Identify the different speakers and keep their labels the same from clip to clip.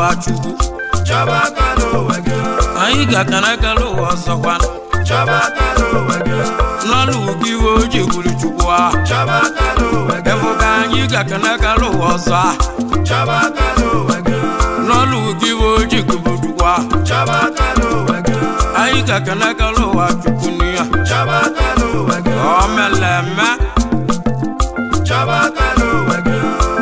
Speaker 1: ụwa chukwu
Speaker 2: chọba aka n'ụwa gị
Speaker 1: anyị ga-akana ekele ụwa ọzọkwa
Speaker 2: chọba aka n'ụwa gị
Speaker 1: n'ọlụ ugwu iwe ojii gburu chukwu ahụ
Speaker 2: chọba aka n'ụwa gị
Speaker 1: efu ka anyị ga-akana ekele ụwa ọzọ ahụ
Speaker 2: chọba aka n'ụwa gị
Speaker 1: n'ọlụ ugwu iwe ojii gburu chukwu ahụ
Speaker 2: chọba aka n'ụwa gị
Speaker 1: anyị ga-akana ekele ụwa chukwu n'iya
Speaker 2: chọba aka n'ụwa gị
Speaker 1: ọ mere eme
Speaker 2: chọba aka n'ụwa gị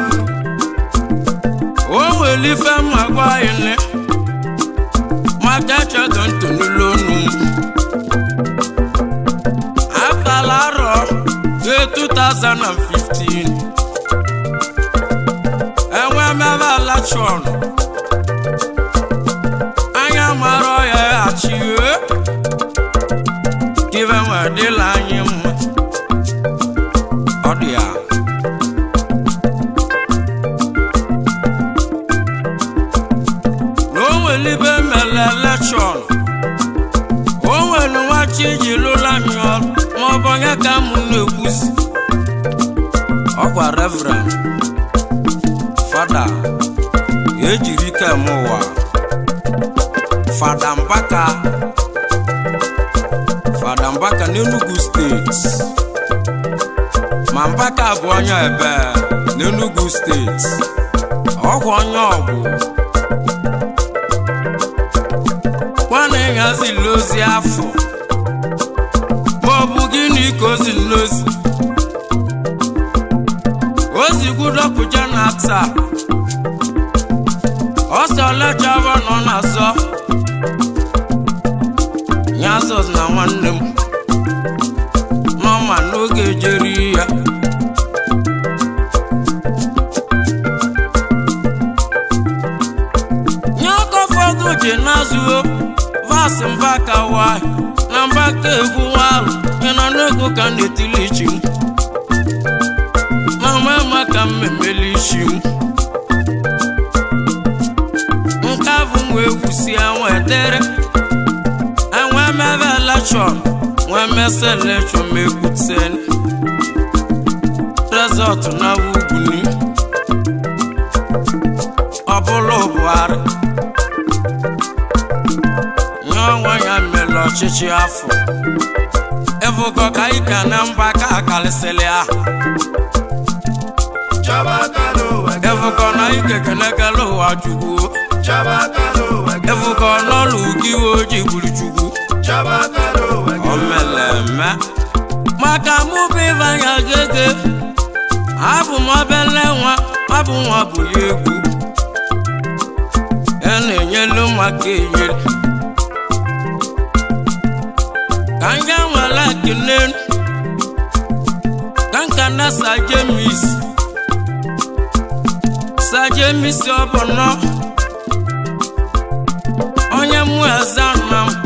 Speaker 1: o nwere ife mma gwa anyị nne maka echego ntụ n'ụlọ onu m akala arọ ge 2015 enwe mebe elekshọn anya mara ya achie ife nwe dịla anyị mma ọ dị ya na o nwere ibe mere elekshọn o nwere nwachi iji lụla anyị ọrụ ma ọ bụ onye ka mụ na-ekwusi ọkwa reverend fada ejiri ike m ụwa fada mbaka fada mbaka n'enugu steeti ma mbaka bụ onye ebe n'enugu steeti ọkwa onye ọgwụ nwana ịghazili ozi afọ ma ọ bụ gịnị ka ozi nlozi ozigwudopụja na taa ọsọ lejava nọ na-azọ nyazọs na nwanne m nọma n'oge jeri ya nye ọkọfọdụ ji na-azụo vasị mbaka nwanyị na mbaka egwu nwarụ ịnọ n'ego ka m na-etili ichi m na mama ka m memeli isi m nke bụ nwa egwusi enwe dere enwe mebe elekshọn nwee mese elekshọn ma egbuten rezọt na ugwuni ọ bụla buhari nye ọnwa ya mere ọchịchị afọ evugo ka ike na mba ka akalịsịrị ahụ
Speaker 2: chọba aka n'ụwa gị
Speaker 1: evugo na ike kenekele ụwa chukwu
Speaker 2: chọba aka n'ụwa gị
Speaker 1: evugo n'ọlụ ugwu iwe ojii gburu chukwu
Speaker 2: chọba aka n'ụwa gị
Speaker 1: o mere eme maka mụ bụ ịbanya gege abụ m obele nwa abụ nwa bụ ya egwu ya na-enyelu maka enyere ka nga nwere ekele ka nka na sajemis sajemis ọbụnọ onye mụ eze nna m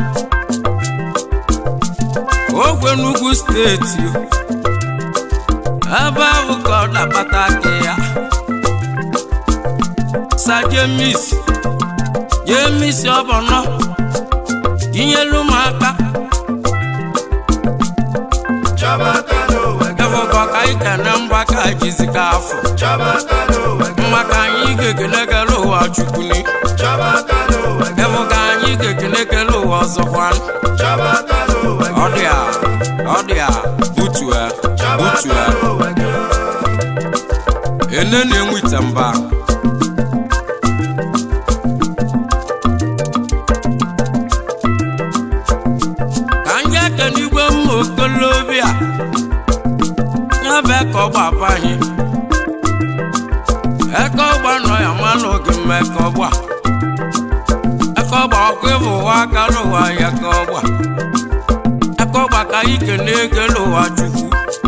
Speaker 1: ogwe n'ugwu steeti ebe ahụ ka ọ na-akpata aka ya sa jemis jemis ọbụnọ tinyelu m aka
Speaker 2: chọba aka n'ụwa gị
Speaker 1: efugo ka anyị kene mgbaka jizika afọ
Speaker 2: chọba aka n'ụwa gị
Speaker 1: maka anyị ga-ekenekele ụwa chukwuni
Speaker 2: chọba aka n'ụwa gị
Speaker 1: efugo anyị ga-ekenekele ụwa ọzọkwa
Speaker 2: chọba aka n'ụwa
Speaker 1: ọ
Speaker 2: gị
Speaker 1: dị a ọ dị a butue
Speaker 2: chọba
Speaker 1: butue
Speaker 2: aka n'ụwa gị
Speaker 1: ene na-enweta mba ka ndị aka n'igwe mma okolobịa ya bụ ka ọ gbaba anyị eke ọgba nọ ya mana oge mma eke ọgba eke ọgba ọkụ ịbụ ụwa aka n'ụwa ya ka ọgba eke ọgba ka ike na-egele ụwa chukwu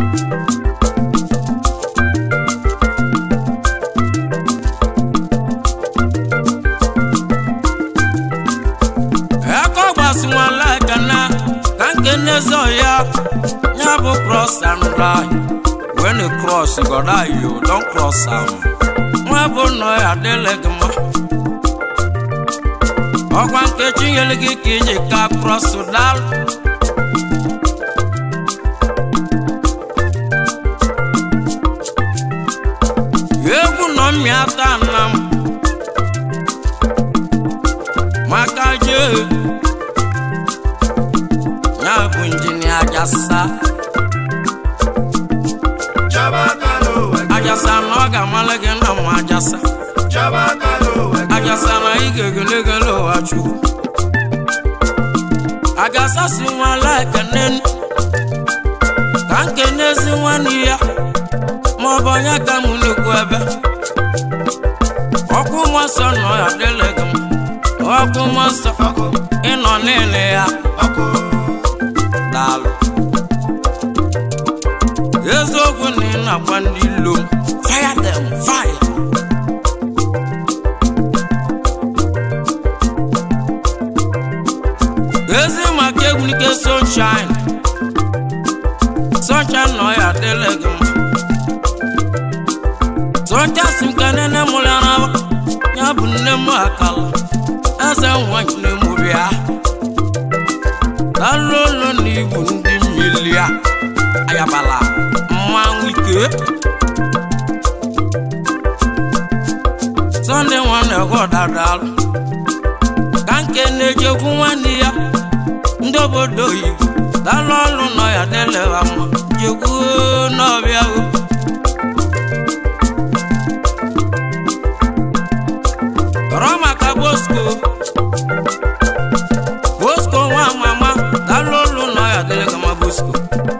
Speaker 1: eke ọgbasi nwala ekene ka nke n'eze ya ya bụ cross and right when you cross god you don cross am nwa bụ nọ ya adịla gị mma ọkwa nkechi nyere gị ka iji ka cross dal egwu nọ mmịata nna m ya bụ injinia ajasa
Speaker 2: Chabakalo wege.
Speaker 1: ajasa na ọ ga-amalị gị na mma ajasa
Speaker 2: Chabakalo wege.
Speaker 1: ajasa na ị ga-egelegele ụwa chukwu agasa si nwala ekene ka nkenezi nwanne ya ma ọ bụ onye ka mụ na-ekwu ebe ọkụ mmụọ nsọ nọ ya dịle gị mma ọkụ mmụọ nsọ
Speaker 2: Ọkụ.
Speaker 1: ịnọ n'ile ya
Speaker 2: Ọkụ.
Speaker 1: daalụ eziokwu na ị na-agba ndị ilo m fire them fire ezi maka egwulike sunshine sunshine nọ ya dịle gị mma sunshine si m ka nene mụrụ ya n'aba ya bụ nne m akala eze nwanyị nne m bịa lalolo na igbu ndị mmiri a ayabala mmanwụ ike sọnde nwanne godadalụ ka nke na-ejekwu nwanne ya ndị obodo oyibo dalụ ọlụ nọ ya delewa mma jekwu n'ọbịa o tọrọ maka bosco bosco nwa mama dalụ ọlụ nọ ya delega ma bosco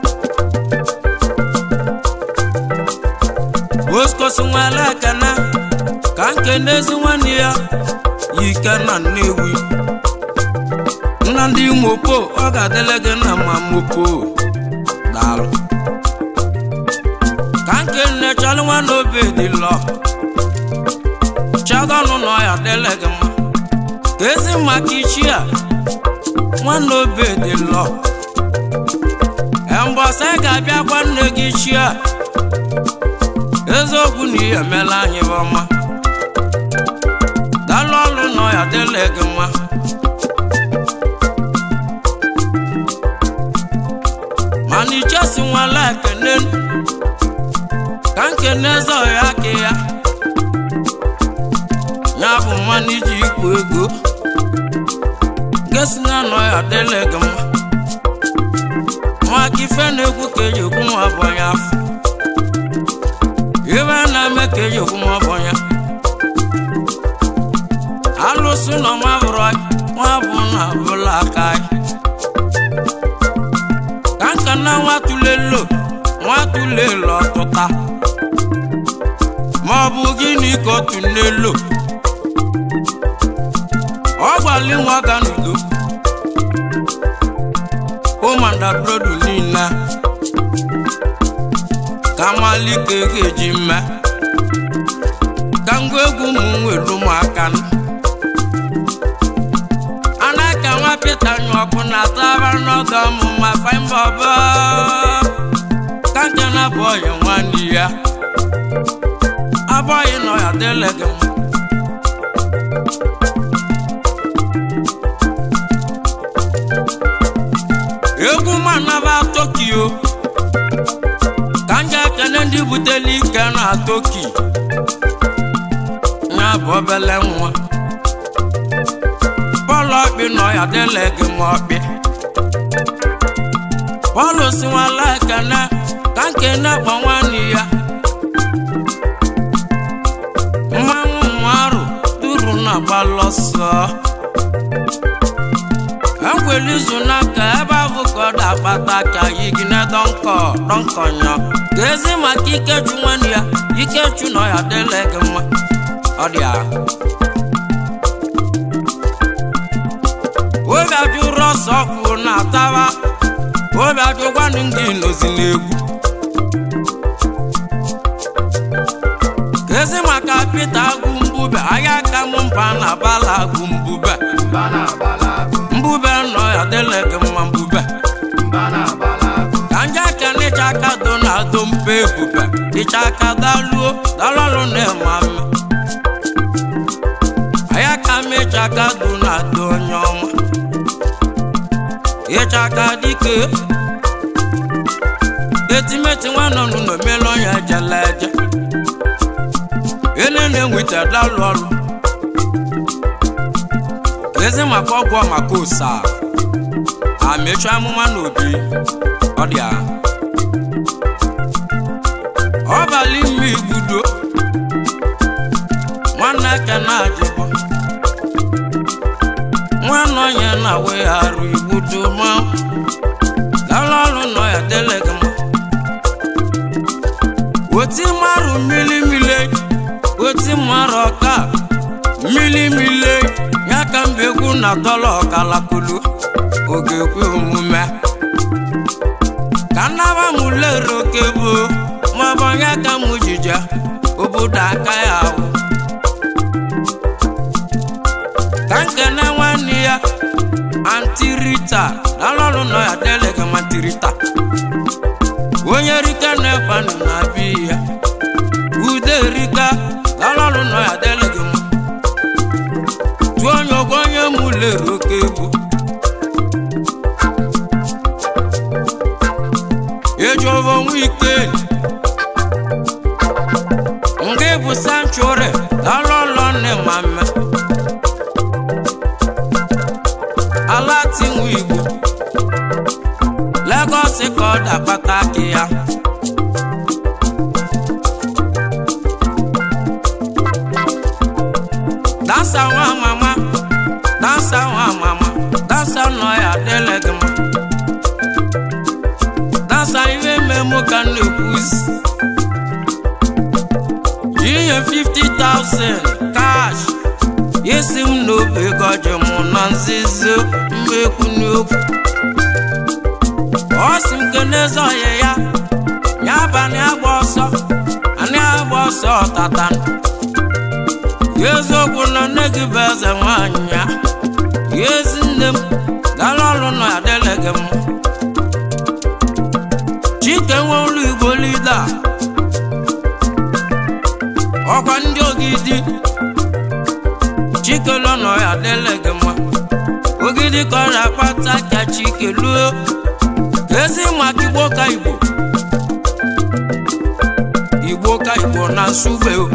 Speaker 1: bosco si nwere ekene ka nke n'ezi nwanne ya yi ike na nnewi nna ndị mopo ọ ga-adịle gị na ma mopo daalụ ka nke nne chọrọ nwanne obe dị lọ chadọnụ nọ ya dịle gị mma ka ezi maka ichi a nwanne obe dị lọ mbọsị ga-abịakwa nne gị chi a eziokwu na ihe emela anyị bụ ọma dalụ ọlụ nọ ya dịle gị mma mana ichesi nwala ekene ka nkene eze ọhịa aka ya ya bụ mmanụ iji ikwu ego gesi na nọ ya dịle gị mma maka ife na-ekwu ka eji ekwu nwa bụ onye afọ ibe na-eme ka eji ekwu nwa bụ onye alụsị nọ nwa bụrụ nwa bụ na bụla aka anyị ka nka na nwa tulelo nwa tulelo ọtụta ma ọ bụ gịnị ka ọ tulelo ọ gwali nwa ga n'udo ụmụada brodu niile ka malike ga-eji mme ka ngwa egwu ụmụ nwere ụmụaka nọ anaka nwa pita nyụ ọkụ na taba n'ọdọ ọmụma faimbọbọ ka nke na abụọghị nwanne ya abụghị nọ ya dịle gị mma egwu manaba tokyo ka nje ekene ndị butele ike na toki ya bụ obele nwa bọọlụ ọkpị nọ ya dịla gị ma ọkpị bọọlụ si nwala ekene ka nkene kpọ nwanne ya mmanwụ mmarụ duru na gbalọsọ enwere izu n'aka ebe ahụ ka ọ da-akpata ka yigine dọnkọ dọnkọnyọ ka ezi maka ikechu nwanne ya ikechu nọ ya dịla gị mma ọ dị ahụ obi ajụrụ ọsọ kwuru na ataba obi ajụkwanụ ndị nozi n'egwu kezi maka pete agụ mbube ahịa aka m mba na bala agụ mbube
Speaker 2: Mba na-abala agụ.
Speaker 1: mbube nọ ya dịle gị mma mbube
Speaker 2: Mba na-abala agụ.
Speaker 1: ka nje aka n'ịcha aka do na ado mpe ebube ịcha aka daluo dalọrụ na-eme ame ahịa ka m ịcha aka do na ado onye ọma ịcha aka dike etimeti nwanne ọnụ na omelu ọnya ejela eje ele na-enweta dalụ ọrụ ezi maka ọgwụ maka osa amechu amụma n'obi ọ dị a ọbalị mme igbudo nwanne kena ajịbọ nwanne onye na-awegharụ igbudo ma dala ọrụ nọ ya deleg ma weti marụ mmiri mmiri weti marụ ọka mmiri mmiri ya ka mba egwu na dọla ọkalakulu oge kwe omume ka nnaba m lere oke bụ maọbụ onye ka m jije obodo aka ya awụ ka nkene nwanne ya antirita dalọrụ nọ ya deleg ma antirita onye rika na-ekwanụ na bi ya ude rika dalọrụ nọ ya deleg ma tụọ onye ogo onye mụ lere oke egwu ejobo nwike nke bụ sanctuary dalọlọ nne mama ala tinwe igbo Lagos ka ọ dakpata akị ya dansa nwa mama dansa nwa mama dansa nọ ya adịla gị mma dansa ihe mmemme ka m na-ekwuzi ihe 50,000 cash isi m n'obi gọji mụ na nzizo mmekwu n'okwu ọ sị m kenezi ọyị ya ya abalị agba ọsọ anyị agba ọsọ ọtata ya eziokwu na nne gị bụ eze nwanyị ya ya ezi nne m gara ọrụ na adịle gị m chike nwe ụlọ igbo lida ọkwa ndị ogidi chike lọ nọ ya adịle gị mma ogidi ka ọ na-akpata ka chike luo ezi maka igbo ka igbo igbo ka igbo na nsube o.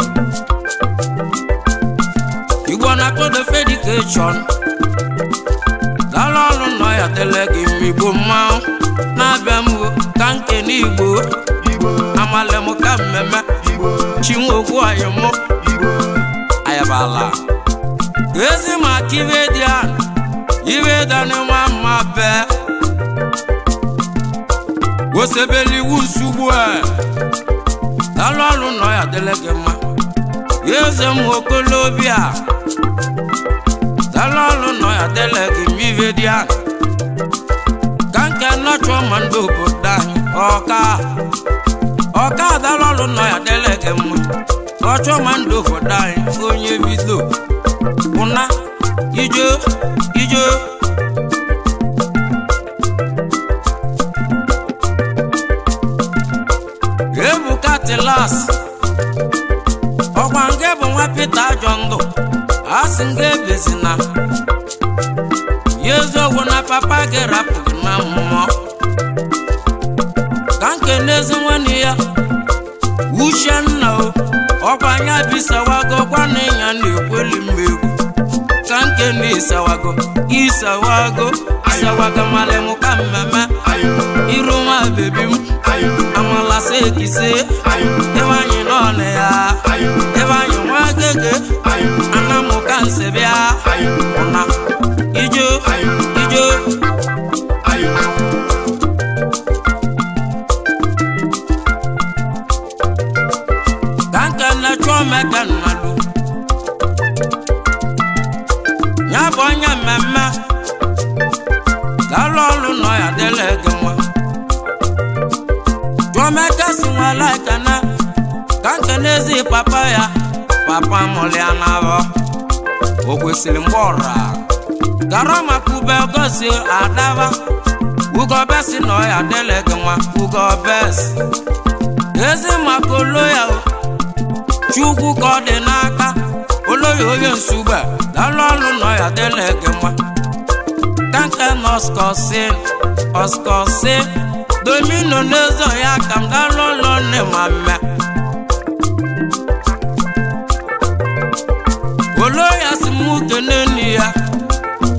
Speaker 1: igbo na todo fedikeshọn dala ọrụ nọ ya dele gị mma igbo mmanwụ na-abịa m o, ka nke n'igbo
Speaker 2: Igbo,
Speaker 1: amale m ka mmemme
Speaker 2: Igbo,
Speaker 1: chinwokwu anyị mụ
Speaker 2: Igbo,
Speaker 1: ayabala ezi maka ibe dị a ibe dani nwa mma bee wosebeli iwu nsogbu a dalụ ọrụ nọ ya dịle gị mma ya eze m okolobịa dalụ ọrụ nọ ya dịle gị mma ibe dị a ka nke nọchọ ma ndị obodo anyị ọka ọka dalụ ọrụ nọ ya dịle gị mma ọchọ ma ndị obodo anyị onye bido ụna ijo ijo ebuka tilas ọkwa nke bụ nwa pete ajọ ndụ a sị nga ebezina ya eziokwu na papa gị rapụghị na mmụọ ka nke n'ezi nwanne ya uchenna o ọkwa anya bisawago gwana ịnya na-ekweli mmegwu ka nke na isawago isawago isawago malịmụ ka mmemme
Speaker 2: ayo,
Speaker 1: iru nwa bebi m
Speaker 2: ayo,
Speaker 1: amala sekise
Speaker 2: ayo,
Speaker 1: ebe anyị n'ọnụ ya
Speaker 2: ayo,
Speaker 1: ebe anyị nwa gege
Speaker 2: ayo,
Speaker 1: anamụ ka nse bịa
Speaker 2: ayo,
Speaker 1: ụna ijo ijo
Speaker 2: ayo,
Speaker 1: ka nke na-achọ meke nnalụ ya bụ onye mmemme dalụ ọlụ nọ ya dịla gị nwa jụọmeke si nwala ekene ka nke n'ezi papa ya papa mụrụ ya n'abọ o kwesịrị mgbe ọra gara maka ube gosi adaba ugobesi nọ ya dịla gị nwa ugobesi ezi maka olo ya o chukwu ka ọ dị n'aka oloya onye nsugbe dalụ ọlụ nọ ya dịla gị mma kanke na ọskọsin ọskọsin domino n'ezo ya ka m dalụ ụlọ nne ma mme oloya si m kene nne ya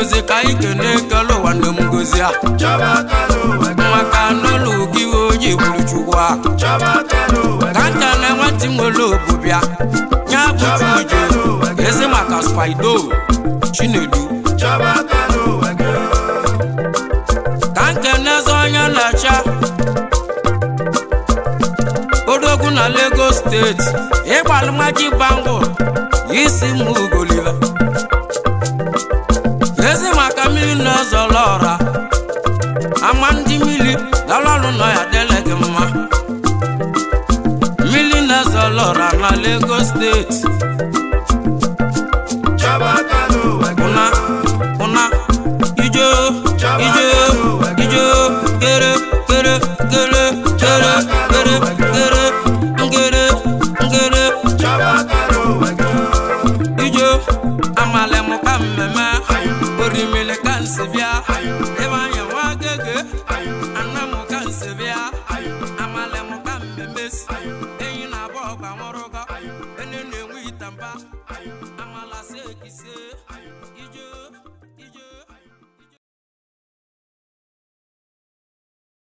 Speaker 1: ngozi ka anyị kene ekele ụwa nne m ngozi a
Speaker 2: chọba aka n'ụwa gị
Speaker 1: maka n'ụlọ gị oji gburu chukwu a
Speaker 2: chọba aka n'ụwa
Speaker 1: ka
Speaker 2: gị
Speaker 1: nka na nwata nwere obu bịa ya bụ chuju ezi maka spido chinedu
Speaker 2: chọba aka n'ụwa gị
Speaker 1: ka nke n'eze onye na-acha odogwu na lagos steeti ịgbalụmaji bangul isi m ugoliva ezi maka mmiri na-ezọla ọra ama ndị mmiri dalọrụ nọ ya dele gị mma mmiri na-ezọla ọra na lagos steeti
Speaker 2: chọba aka n'ụwa gị
Speaker 1: ụna ụna ijo ijo ijo kere kere kere kere kere kere ngere ngere
Speaker 2: chọba aka n'ụwa gị
Speaker 1: ijo amale mụ ka mmemme orimili ka nsi bịa ebe anya nwa gege ana mụ ka nsi bịa amale mụ ka mmemme si enyi na abụọ ọgba nwụrụgọ ene na-enwe itamba amala se ekise